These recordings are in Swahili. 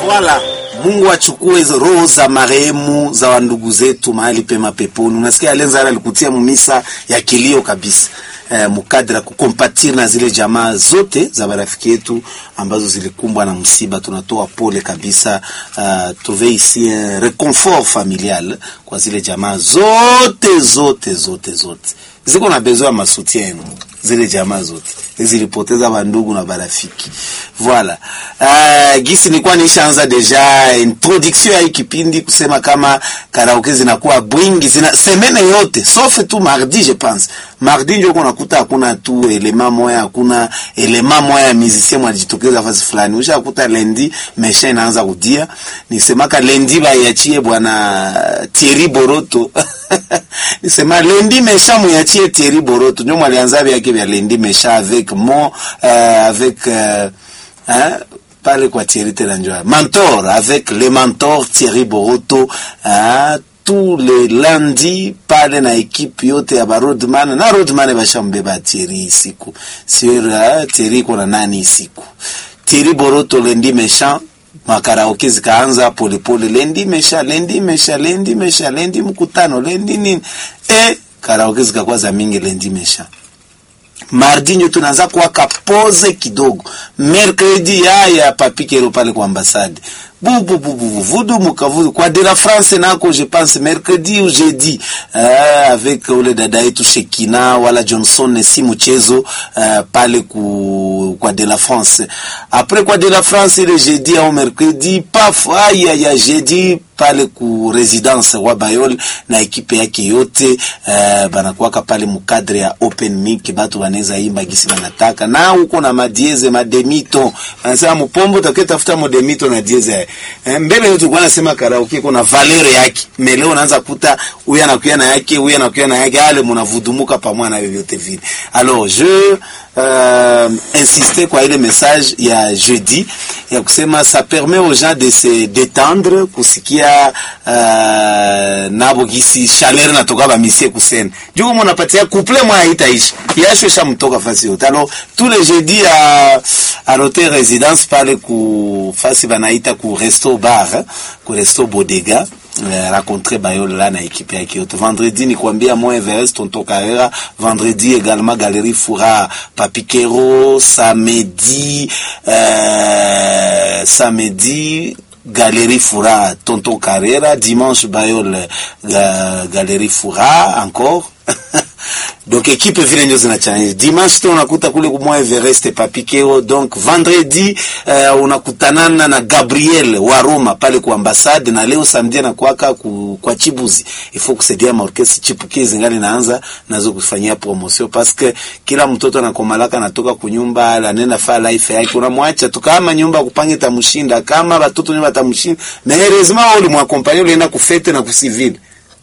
Wala Mungu achukue hizo roho za marehemu za wandugu zetu mahali pema peponi. Unasikia Alenza alikutia mumisa ya kilio kabisa eh, mukadra kukompatir na zile jamaa zote za marafiki yetu ambazo zilikumbwa na msiba. Tunatoa pole kabisa, uh, tuve ici un reconfort familial kwa zile jamaa zote zote zote zote ziko na besoin ya masutien zile jamaa zote zilipoteza bandugu na barafiki. Voilà. Uh, gisi nilikuwa nishaanza deja introduction ya hii kipindi kusema kama karaoke zinakuwa bwingi zina semene yote sauf tu mardi je pense. Mardi ndio unakuta hakuna tu elema moya, hakuna elema moya ya musicien mwanajitokeza fasi fulani. Ushakuta lendi mesha inaanza kudia. Nisemaka lendi baiachie bwana Thierry Boroto. Nisema lendi mesha muyachie Thierry Boroto. Ndio mwalianza vyake vya lendi mesha avec mon euh, avec euh, hein, pale kwa Thierry Telanjoa mentor avec le mentor Thierry Boroto hein, tous les lundi pale na ekipe yote ya barodman na rodman bashambeba Thierry siku sur uh, Thierry kuna nani siku Thierry Boroto lendi méchant makaraoke zikaanza polepole, lendi mesha lendi mesha lendi mesha lendi mkutano lendi nini e karaoke zikakuwa za mingi lendi mesha mardi nyo tunaanza kuwaka pose kidogo, mercredi yaya papikero pale kwa ambasade bubu bubu vudu mukavudu kwa de la France nako je pense mercredi ou jeudi uh, avec ule dada yetu Shekina wala Johnson si mchezo uh, pale ku, kwa de la France après kwa de la France ile jeudi au mercredi paf aya ya jeudi pale ku residence wa Bayol na ekipe yake yote uh, banakuwaka pale mukadre ya open mic, batu banaweza imba gisi banataka, na uko na madieze mademito, anasema mpombo taketafuta modemito na dieze eh, mbele yote kwa nasema karaoke kuna valeur yake, meleo unaanza kuta huyu anakuya na yake, huyu anakuya na yake, ale mnavudumuka pamoja na vyovyote vile. Alors je euh, insister kwa ile message ya jeudi ya kusema ça permet aux gens de se détendre kusikia uh, nabo gisi chaleur natoka ba misie kusena juko mona patia couple mwa haitaishi yasho shamtoka fasi yote alors tous les jeudis à à l'hôtel résidence pale ku fasi banaita ku resto bar eh, ku resto bodega Euh, rencontrer Bayol là na équipe yake yote. Vendredi ni kuambia moi Everest Tonto Carrera, vendredi également Galerie Foura Papikero, samedi euh, samedi Galerie Foura Tonton Carrera, dimanche Bayol euh, Galerie Foura encore donc ekipe vile ndio zinachanganya. Dimanche tu unakuta kule kumwa Everest Papikeo, donc vendredi uh, unakutanana na Gabriel wa Roma pale kwa ambassade, na leo samedi na kwaka ku, kwa Chibuzi il faut kusaidia maorkesi chipukizi ngali naanza nazo kufanyia promotion parce que kila mtoto anakomalaka natoka kunyumba anenda fa life yake, unamwacha tu kama nyumba kupange tamshinda, kama watoto nyumba tamshinda, na heureusement uli mwakompanya ulienda kufete na kusivile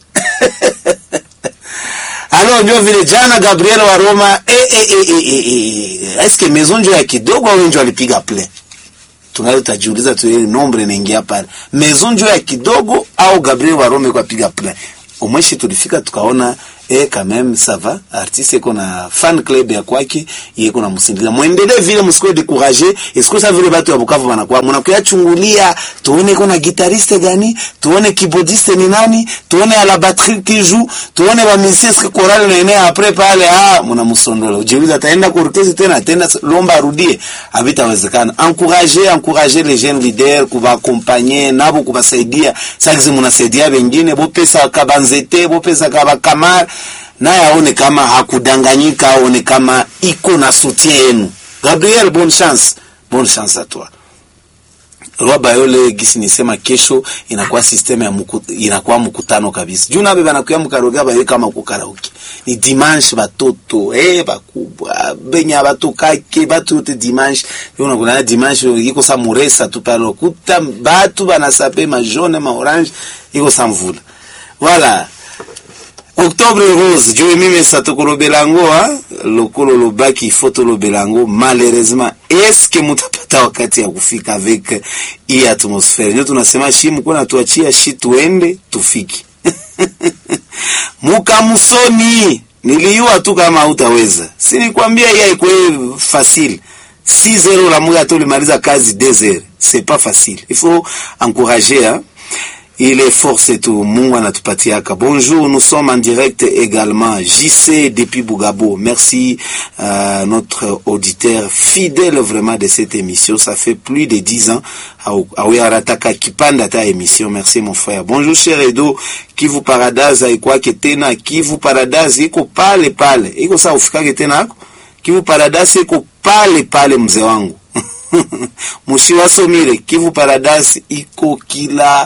Alors ndio vile jana Gabriel wa Roma eh, eh, eh, eh, eh, eh. Eske maison ndio ya kidogo au ndio alipiga play? Tunaweza tajiuliza tu ile nombre inaingia pale. Maison ndio ya kidogo au Gabriel wa Roma kwa piga play? Umweshi tulifika tukaona eh, quand même ça va artiste iko na fan club ya kwake yeko na msindikiza muendelee vile msikuwe décourager est-ce ça vile watu wa Bukavu wanakuwa mnakuya chungulia tuone kuna guitariste gani tuone keyboardiste ni nani tuone à la batterie qui joue tuone ba musiciens que chorale na enea après pale ah mnamsondola ujiuliza ataenda ku orchestre tena tena lomba arudie habitawezekana encourager encourager les jeunes leaders kuba accompagner nabo kubasaidia sasa mnasaidia wengine bo pesa kabanzete bo pesa kabakamara naye aone kama hakudanganyika, aone kama iko na soutien yenu. Gabriel, bonne chance, bonne chance à toi. Roi Bayole gisi nisema kesho inakuwa system ya muku, inakuwa mkutano kabisa. Juu nabe banakuya mkaroga bayo kama kukaraoke. Ni dimanche batoto, eh bakubwa, benya batokake, batu yote dimanche. Yo unakuna dimanche iko sa muresa tu pale kuta batu banasape ma jaune ma orange iko sa mvula. Voilà. Octobre rose juu mimi satukolobelango lokolo lobaki foto lobelango malheureusement eske mutapata wakati ya kufika avec hii atmosfere ndio tunasema shi mko na tuachia shi tuende tufiki mukamusoni niliyua tu kama hautaweza si nikwambia hii haikuwa fasili 6 heures unamuka hata ulimaliza kazi 2 heures c'est pas facile il faut encourager hein ile force tu Mungu anatupatiaka. Bonjour, nous sommes en direct également. JC depuis Bougabo. Merci euh, notre auditeur fidèle vraiment de cette émission. Ça fait plus de 10 ans. Awe arataka kipanda ta émission. Merci mon frère. Bonjour cher Edo. Kivu Paradise haikwake tena. Kivu Paradise iko pale pale. Iko saa ufikake tena hako. Kivu Paradise iko pale pale mzee wangu. mushiwasomire Kivu Paradise iko kila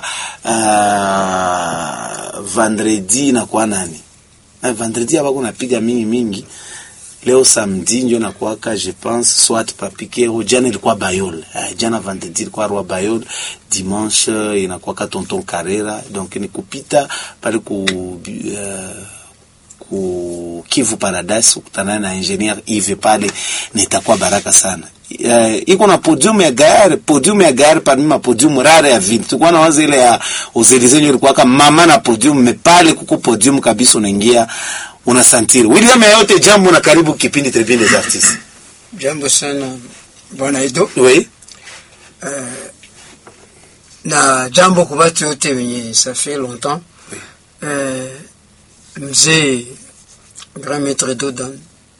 uh, vendredi na kwa nani na vendredi hapa kuna piga mingi mingi. Leo samedi ndio nakuaka je pense soit papikero. Jana ilikuwa Bayol uh, jana vendredi ilikuwa Roi Bayol, dimanche inakuwa Tonton Carrera, donc ni kupita pale ku uh, ku Kivu Paradise ukutana na engineer Yves pale, na itakuwa baraka sana. Uh, iko na podium ya gari, podium ya gari parmi ma podium rare ya vile. Tulikuwa na wazo ile ya Ozelizenyo ilikuwa kama mama na podium, mepale kuko podium kabisa, unaingia unasantiri. William yote jambo na karibu kipindi Tribune des Artistes. Jambo sana bwana Edo. Oui. Uh, na jambo kwa watu wote wenye ça fait longtemps. Uh, mzee Grand Maître Dodan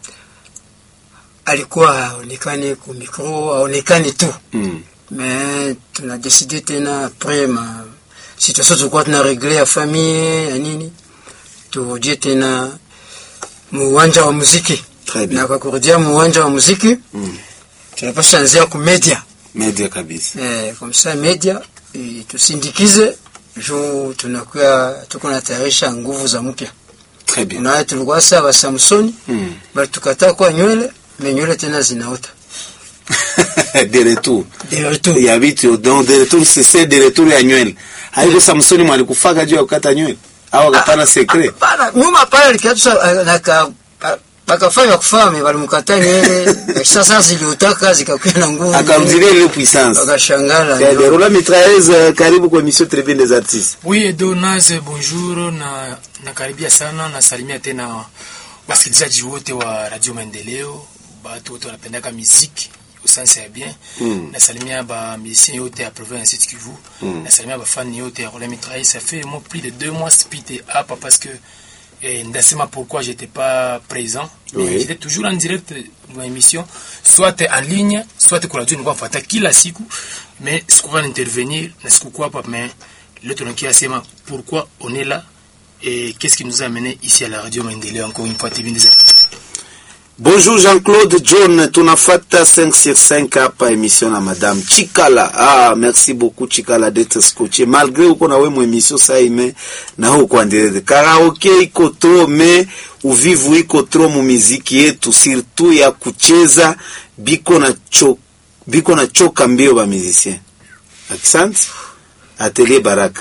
alikuwa haonekane ku micro, haonekane tu Mm. mais tuna décidé tena après ma situation tulikuwa tuna regle ya famille ya nini, turudie tena muwanja wa muziki, Très bien. na kwa kurudia muwanja wa muziki Mm. tunapasha anzia ku media Media kabisa. eh, comme ça media eh, tusindikize juu tunakuwa tuko natayarisha nguvu za mpya. Très bien. Unaona tulikuwa sawa Samsoni Mm. bali tukataa kwa nywele me nywele tena zinaota de retour. de retour ya vitu donc de retour c'est c'est de retour ya nywele. Haiko Samsoni mwalikufaka juu ya kukata nywele au akapana secret. Hapana, nyuma pale likiatusha naka bakafanya kufame balimkataa nywele sasa ziliotaka zikakuwa na nguvu Akarudilia ile puissance. wakashangala Ya Derola Mitrailleuse, karibu kwa émission Tribune des Artistes. Oui, Edo Naze, bonjour na nakaribia sana, nasalimia tena wasikilizaji wote wa Radio Maendeleo, batu wote wanapendaka muziki usansa ya bien Mm. nasalimia ba musiciens yote ya province ya Sud Kivu Mm. nasalimia ba fan yote ya Roland Mitraille ça fait moi plus de deux mois spité hapa parce que eh, ndasema pourquoi j'étais pas présent mais Oui. j'étais toujours en direct dans l'émission soit en ligne soit kwa radio nilikuwa nafuata kila siku mais sikuwa intervenir na sikukuwa hapa mais leo tunakia sema pourquoi on est là et qu'est-ce qui nous a amené ici à la radio Maendeleo encore une fois TV des artistes. Bonjour Jean-Claude John, tunafata 5 sur 5 hapa émission na madame Chikala. Ah, merci beaucoup Chikala d'être scotché. Malgré uko na we mu émission ça ime na huko endelea. Karaoke iko trop mais uvivu iko trop mu muziki yetu surtout ya kucheza biko na cho, biko na choka mbio ba musicien. Asante. Atelier Baraka.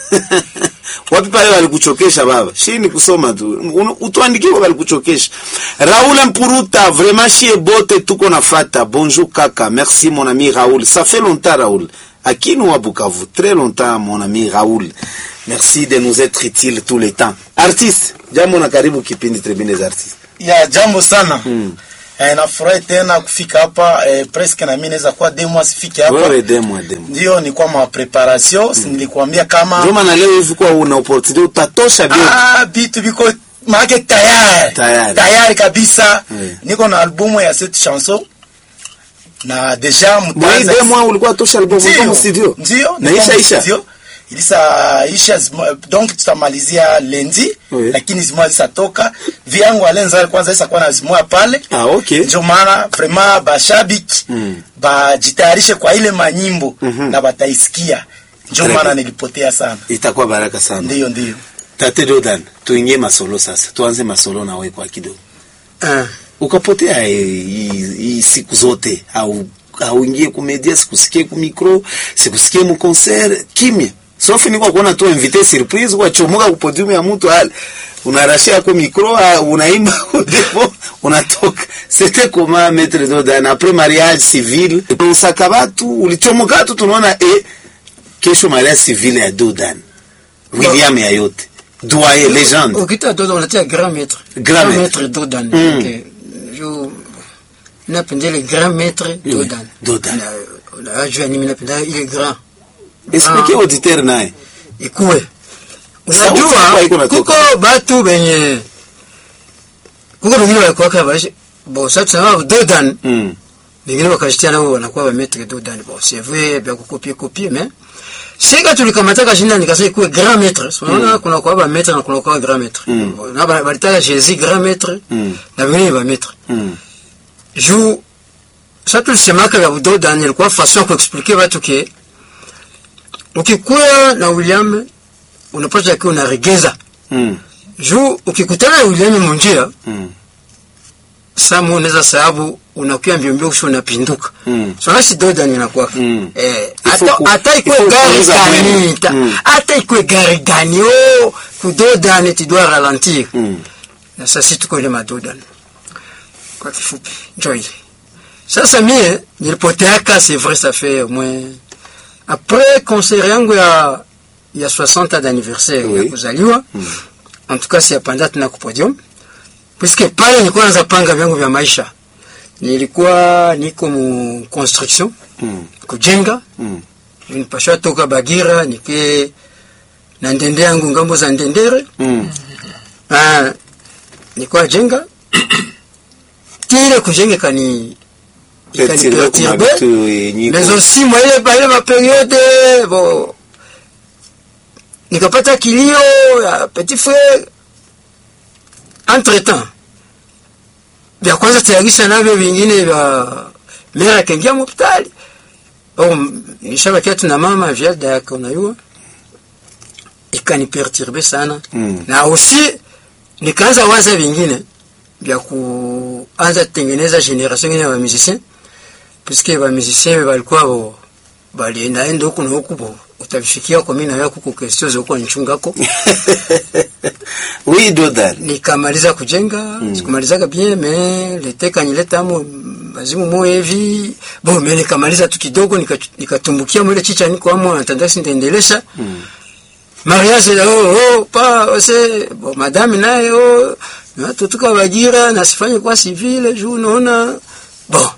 Wapi pale walikuchokesha baba? Shi ni kusoma tu. Unu- Utuandikie kwa walikuchokesha. Raoul Mpuruta, vraiment chie bote tuko nafata. Bonjour kaka. Merci mon ami Raoul. Ça fait longtemps Raoul. Akinu wa Bukavu. Très longtemps mon ami Raoul. Merci de nous être utile tous les temps. Artiste, jambo na karibu kipindi Tribune des Artistes. ya jambo sana Mm. eh, nafurahi tena kufika hapa eh, presque na mimi naweza kuwa demo sifike hapa Wewe demo demo. ndio ni kwa ma preparation si nilikuambia kama Ndio maana leo hivi kwa una opportunity utatosha bio. ah vitu viko maake tayari Tayari. tayari kabisa Mm. niko na albumu ya cette chanson na deja Moi mtaanza demo ulikuwa tosha album Ndio, kwa studio. ndio Na niko isha mu isha. studio. ilisa isha zima- donc tutamalizia lendi Oui. lakini zimoya zisatoka vyangu alenza kwanza isakuwa na zimoya pale Ah okay. ndio maana vraiment bashabiki Mm. bajitayarishe kwa ile manyimbo Mhm. na bataisikia ndio Très maana bien. nilipotea sana Itakuwa baraka sana. ndiyo ndiyo Tate Dodan, tuingie masolo sasa. Tuanze masolo na wewe kwa kidogo. Ah, Ukapotea eh, hii hii siku zote au auingie kumedia, sikusikie ku micro, sikusikie mu concert, kimya. Sauf ni kwa kuona tu invité surprise kwa chomoka ku podium ya mtu hali. Unarashia kwa micro, ah, unaimba kwa depo, unatoka. C'était comment maître Dodan après mariage civil. Usaka watu, ulichomoka tu tunaona eh kesho mariage civil ya Dodan. William ya yote. Doyen légende. ukita Dodan unatia grand maître Grand maître. Dodan Mm. Okay. Juu napenda ile grand maître Oui, Dodan Dodan. Na- unajua nini napenda ile grand explique auditeur naye ikuwe Sauti kwa iko unajua natoka. kuko batu benye kuko bengine walikuwaka baishi bo sasa tunasema Dodan mm. bengine wakajitia nao wanakuwa ba maître Dodan bon c'est vrai bien kukopie kopie mais sika tulikamataka jina nikasema ikuwe grand maître so unaona kuna kwa ba maître na kuna kwa grand maître Mm. Bon, na ba- balitaka Jésus grand maître Mm. na bengine ba maître Mm. juu sa tulisemaka vya Dodan ilikuwa façon ya kuexplike watu ke ukikuya na William unapata kiwa unaregeza Mm. juu ukikutana na William munjia Mm. samu unaweza sababu unakuya mbio mbio kisha unapinduka Mm. so nasi Dodan inakuwa Mm. eh Il faut hata ku- hata il ikwe faut gari kuuza gani mwendo. ta- Mm. hata ikwe gari gani oh ku Dodan tu dois ralentir Mm. na sasa tuko ile madodan kwa kifupi njoo ile sasa mie nilipoteaka c'est vrai ça fait au moins après concert yangu ya ya 60 ans d'anniversaire Oui. ya kuzaliwa en tout cas c'est pendant tena ku podium puisque pale nilikuwa naanza panga vyangu vya maisha nilikuwa niko mu construction Mm. kujenga Mm. nipashwa toka Bagira nike na ndende yangu ngambo za ndendere Mm. Ah, nilikuwa jenga kile kujenga kani Perturbe kuma ikaniperturbe vitu yenye iko- mais aussi moi ile ba ile maperiode bon nikapata kilio ya petit frère entre temps vya kwanza tayarisha navyo vingine vya mera akaingia hospitali oh, nishabakia tu na mama viada yake unayua ikaniperturbe sana Mm. na aussi nikaanza waza vingine vya kuanza tengeneza generation ingine ya musicien puisque ba musicien balikuwa bo baliendaenda huku na huku bo utavifikia kwa mimi na wewe kuko question za huko nchungako oui Dodan nikamaliza kujenga mm. sikumalizaga bien mais lete kanileta mo mazimu mo hivi bon mais nikamaliza tu kidogo nika- nikatumbukia mwile chicha niko amo natandasi ndaendelesha Mm. mariage la oh, oh pa ose bon madame naye oh na tutuka Bagira na sifanye kwa civile juu naona bon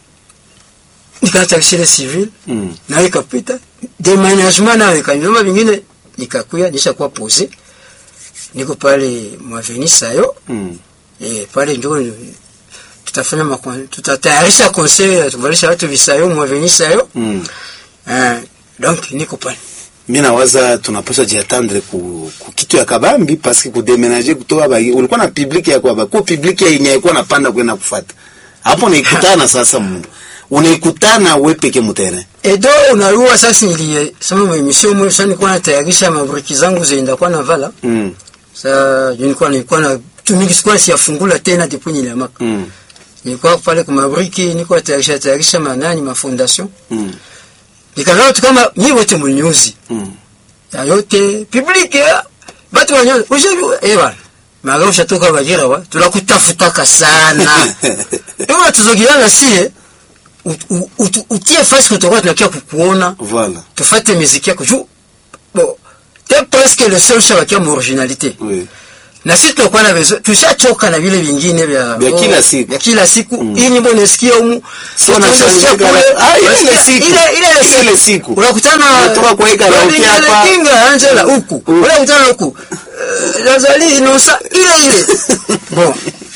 nikatarisha civile Mm. na ikapita demanagement nayo ikanyuma vingine nikakuya nisha kuwa pose niko pale mwaveni sayo Mm. eh pale ndio tutafanya makon tutatayarisha concert tuvalisha watu visayo mwaveni sayo Mm. eh donc niko pale mi nawaza tunapaswa jiatendre ku, ku kitu ya kabambi paske kudemenaje kutoka ba ulikuwa na public ya kwaba ku public ya yenye ilikuwa napanda kwenda kufata hapo unaikutana sasa mundu unaikutana we peke mutere edo unarua sasa nilie sema mwemisio mwe sasa nilikuwa natayarisha mabriki zangu zenda kwa na vala mm. sasa nilikuwa nilikuwa na tumiki sikuwa siyafungula tena depuis nilemaka mm. nilikuwa pale kwa mabriki nilikuwa tayarisha tayarisha manani mafondation mm. nikaona tu kama nyi wote mnyuzi mm. ya yote public ya batu wanyo ujebi eh bana maga ushatoka Bagira wa tunakutafutaka sana ewa tuzogiana sie ut- ut- ut- utie fasi kutoka tunakia kukuona voilà tufate miziki yako juu bon t'es presque le seul chava qui a mon originalité oui. na sisi tunakuwa na bezo tushachoka na vile vingine vya Vya oh, kila siku. vya kila siku Mm. hii nyimbo unasikia humu Sio sasa unashangaa unasikia kama- kule, Ah, ile ile unasikia- siku. ile ile ile Ile ile siku siku. unakutana Unatoka kwa hii karaoke Wengine hapa. kinga Angela huku Mm. unakutana huku Eh, Lazali Inosa ile ile bon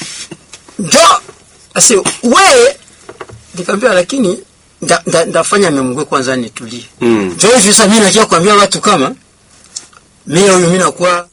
ndio asi wewe nikamwambia lakini nda- nda- ndafanya memgwe kwanza nitulie mm. ndio hivi sasa mimi nakia kuambia watu kama mimi huyu mimi nakuwa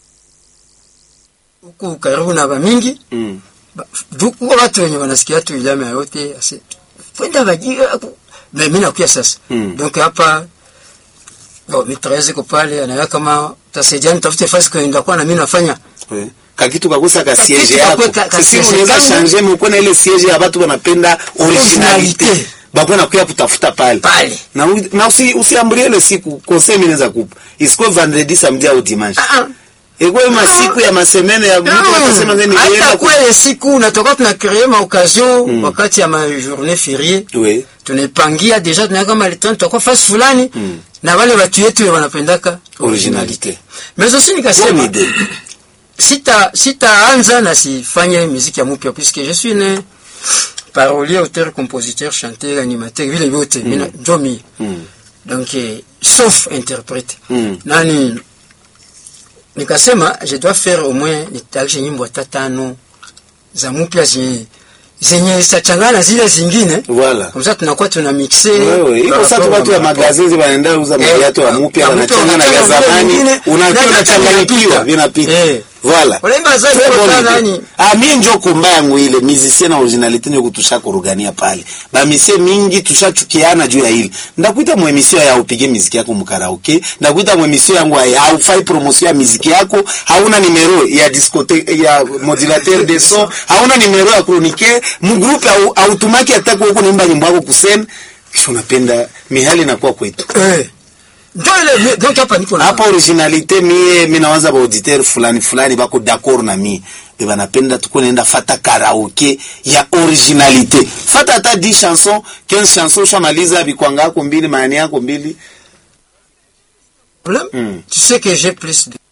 huku karibu na bamingi mm. Ba- duku watu wenye wanasikia tu ilama yote ase kwenda Bagira ku- na mimi nakuya sasa Mm. donc hapa oh mitraeze ko pale anaya kama tasaidia nitafute fasi kwenda kwa na mimi nafanya oui. kakitu kakosa ka Kakitu siege yako kakwe ka- ka sisi siege unaweza kangu. changer mko na ile siege ya watu wanapenda originalite Originalite. bakona kuya kutafuta pale pale na, u- na usi, usiambulie ile siku conseil mimi naweza kupa isikuwe vendredi samedi au dimanche ah ah ikuwe masiku ya masemene ya mtu atasema ngeni hata nienda ku- kwele siku natoka tuna créer ma occasion wakati ya ma journée fériée oui tunaipangia deja tunaweka kama litani tutakuwa fasi fulani Mm. na wale watu yetu wanapendaka originalité mais aussi bonne nikasema idée sita sitaanza na sifanye muziki ya mupya puisque je suis né parolier auteur compositeur chanteur animateur vile vyote mina njo mie Mm. donc eh, sauf interprète Mm. nani nikasema je dois faire au moins nitayarishe nyimbo hata tano za mpya zenye zenye zitachangana zile zingine Voilà. comme ça tunakuwa tuna mixe Wewe, iko par sasa rapport watu à wa ma- magazinzi wanaenda uza Eh, viatu wa mpya ya wanachanga mpya na vya wanachanga vile zamani, vingine, unakiwa na unachanganyikiwa vinapita. vinapita. Eh. Voilà. Unaimba zaidi Très kwa bonne sana idée. nani? Ah, mie njo kumba yangu ile musicien na originalité ndio kutusha kurugania pale. Ba misie mingi tushachukiana juu ya ile. Ndakuita mu emission ya upige muziki yako mu karaoke, ndakuita mu emission yangu ya haufai promotion ya muziki yako, hauna numero ya discothèque ya modulateur de son, hauna numero ya chroniqueur, mu groupe au automaki atako huko nimba nyimbo yako kusen. Kisha unapenda mihali inakuwa kwetu. Eh. Ndio ile donc hapa niko na hapa originalite mie mi nawaza baauditeur fulani fulani bako d'accord na mie be banapenda tuko naenda fata karaoke ya originalite fata hata 10 chanson 15 chanson ushamaliza bikwanga yako mbili maani yako mbili problème Mm. tu sais que j'ai plus de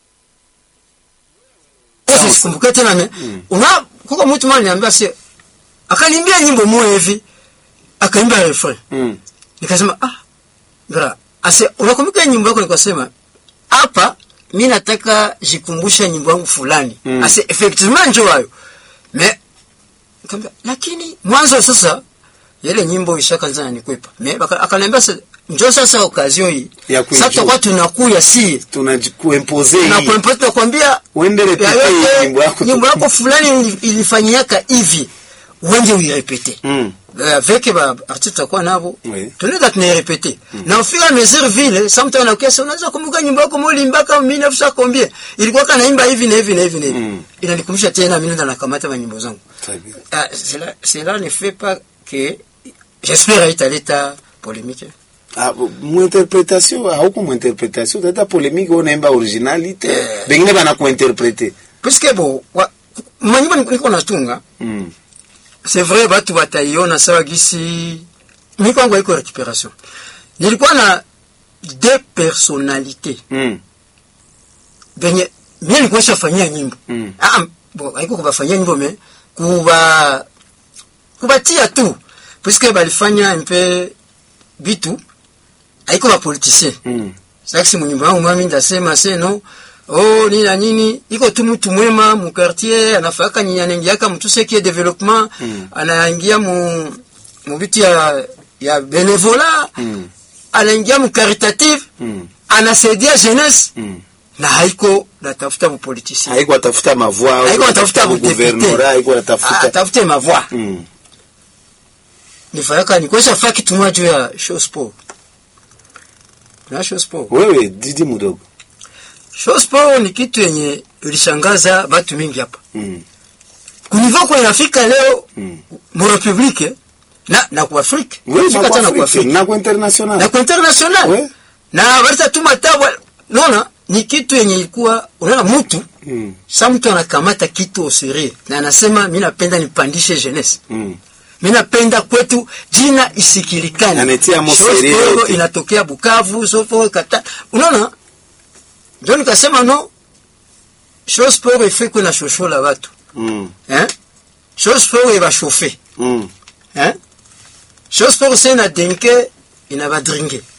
Sasa sikumbuke tena me una kuko mtu mmoja niambia si akaniambia nyimbo moja hivi akaimba refrain mm. nikasema ah bra ase unakumbuka nyimbo yako nikasema hapa mimi nataka jikumbusha nyimbo yangu fulani Mm. ase effectivement njo hayo me nikamwambia lakini mwanzo sasa ile nyimbo ishakaanza nikwepa me baka- akaniambia sasa njo sasa occasion hii Ya kuijua. sasa tutakuwa tunakuya si tunajikuimpose na hii kuempata kwambia uende ya repete yote, nyimbo yako nyimbo yako fulani ili- ilifanyiaka hivi uende uirepete mm. Euh, avec ba artiste tutakuwa nabo Oui. tunaweza tunairepete na au fur et à mesure vile sa mtu anakuesa unaweza kumbuka nyimbo yako molimbaka 1900 combien ilikuwa kana imba hivi na hivi na hivi na hivi Mm. inanikumbusha tena mimi ndo nakamata manyimbo zangu Très bien. ah, cela cela ne fait pas que j'espère italeta polémique Ah, muinterpretation hauko muinterpretation tata polémique unaimba originalite Eh. bengine banakuinterprete puisque bo wa- manyimbo niko- niko natunga mm. c'est vrai batu bataiona sawa gisi mi kwangu haiko récupération nilikuwa na deux personnalités mm. benye mie nilikuwa shafanyia nyimbo Mm. ah, bo haiko kubafanyia nyimbo me kuba kubatia tu puisque balifanya mpe bitu haiko bapoliticien mm. saksi munyumba yangu mami ndasema seno oh nini na nini iko tu mtu mwema mu quartier anafaka nyi anaingiaka mtu seki development Mm. anaingia mu mu vitu ya ya benevola Mm. anaingia mu caritative Mm. anasaidia jeunesse Mm. na haiko natafuta bu politicien haiko atafuta mavua haiko natafuta bu guvernora haiko député atafuta atafute mavoix mm. nifanyaka nikwesha faa kitu moja juu ya show sport na show sport wewe didi mudogo show sport ni kitu yenye ilishangaza batu mingi hapa mm. kunivo kwa inafika leo Mm. mu republique na na ku Afrique Oui, Inafika na hata na ku kwa Afrique Afrika, na kwa international na ku international Oui. na walita tuma tabwa naona ni kitu yenye ilikuwa unaona mtu mm. sa mtu anakamata kitu osiri na anasema mi napenda nipandishe jeunesse mm. mi napenda kwetu jina isikilikane Anatia mo Show serie Sport yote. inatokea Bukavu sofo kata unaona ndio nikasema no show sport ifekwe na shoshola watu mm. hein show sport ibashofe mm. hein show sport se na denke inabadringe